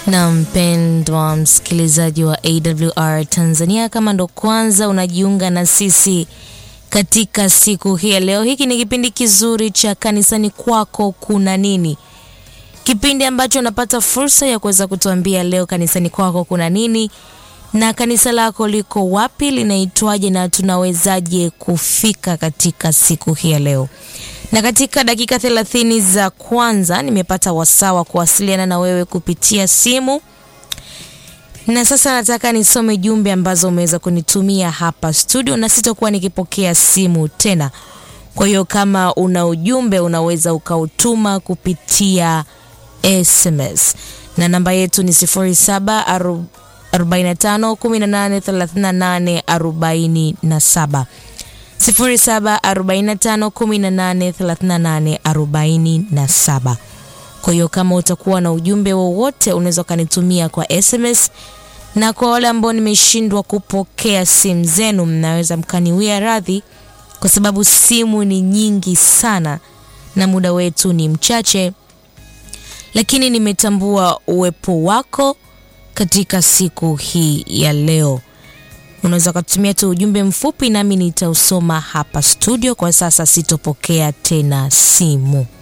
Na mpendwa msikilizaji wa AWR Tanzania, kama ndo kwanza unajiunga na sisi katika siku hii ya leo, hiki ni kipindi kizuri cha kanisani kwako kuna nini, kipindi ambacho unapata fursa ya kuweza kutuambia leo kanisani kwako kuna nini na kanisa lako liko wapi, linaitwaje na tunawezaje kufika katika siku hii ya leo. Na katika dakika thelathini za kwanza nimepata wasaa wa kuwasiliana na wewe kupitia simu, na sasa nataka nisome jumbe ambazo umeweza kunitumia hapa studio, na sitakuwa nikipokea simu tena. Kwa hiyo kama una ujumbe unaweza ukautuma kupitia SMS na namba yetu ni 07 45 18 38 47 0745183847. Kwa hiyo kama utakuwa na ujumbe wowote unaweza ukanitumia kwa SMS, na kwa wale ambao nimeshindwa kupokea simu zenu, mnaweza mkaniwia radhi kwa sababu simu ni nyingi sana na muda wetu ni mchache, lakini nimetambua uwepo wako katika siku hii ya leo. Unaweza kutumia tu ujumbe mfupi nami nitausoma hapa studio. Kwa sasa sitopokea tena simu.